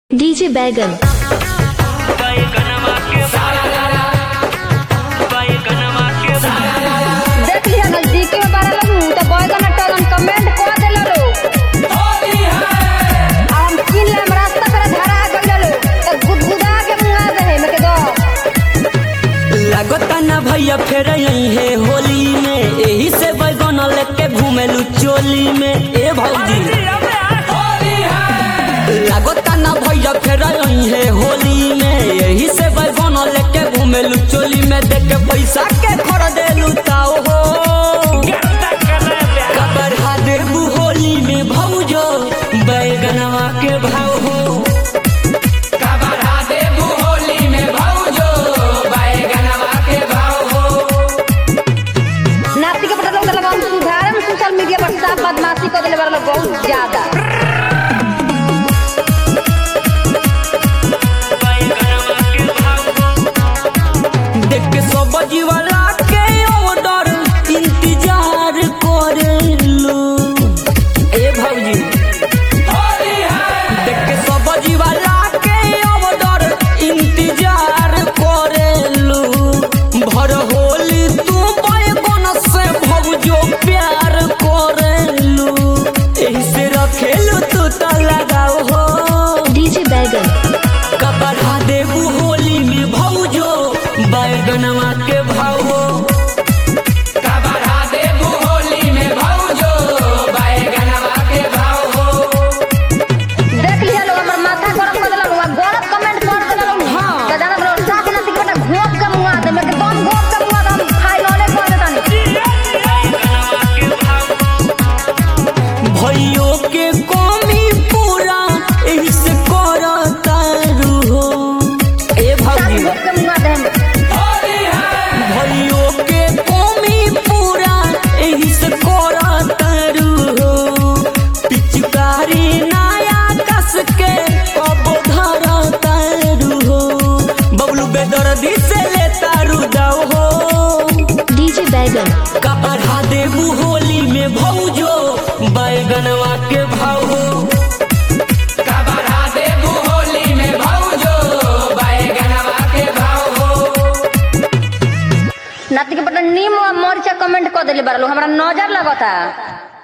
DJ बैगन देख लिया नजदीकी में बारह लोग तो बैगन टलन कमेंट कर देलो लो अब हम किन लेम रास्ता पर धरा गइल लो तो गुदगुदा के मुंगा दे में के दो लागता ना भैया फेर यही है होली में यही से बैगन लेके घूमेलू चोली में ए भौजी लागता ना भैया फेर यही है होली में यही से बैगन लेके घूमेलू चोली में देख के पैसा के खरीदेलू ताओ हो कबरहा देबू होली में भौजो बैगनवा के भाव हो नाती के पता लोग लगा हम सुधारन सोशल मीडिया पर सब बदमाशी कर देले बारह लोग बहुत ज्यादा देख के सब जीवाला के ऑर्डर इंतजार करेलू ए भौजी देख के सब जीवाला के ऑर्डर इंतजार करेलू भर होली तू बैगन से भौजो प्यार करेलू एही से रखेलू तू तो लगाओ हो डीजे बैगन कपड़ा देबू होली में भौजो बैगनवा के भाव हो देख लिया लोग हमर माथा गरम कर देलो लोग गलत कमेंट कर देलो लोग हाँ। तो जाना लोग साथ नाती के पता घोप के मुंगा दे में के दम घोप के मुंगा दे हम फाइनले कर देतानी भैयो के कमी पूरा एही से करतारू हो ए साथ भौजी घोप के मुंगा दे हम भैयो के कमी पूरा एही से करतारू हो पिचकारी नया कस के कब धरतारू हो बबलू बेदर्दी से लेतारू दाओ हो डीजे बैगन कपड़ा देबू होली में भौजो बैगनवा के भाव हो नाती के पता नीम और मरीचा कमेंट कर देले बारह लोग हमरा नजर लगता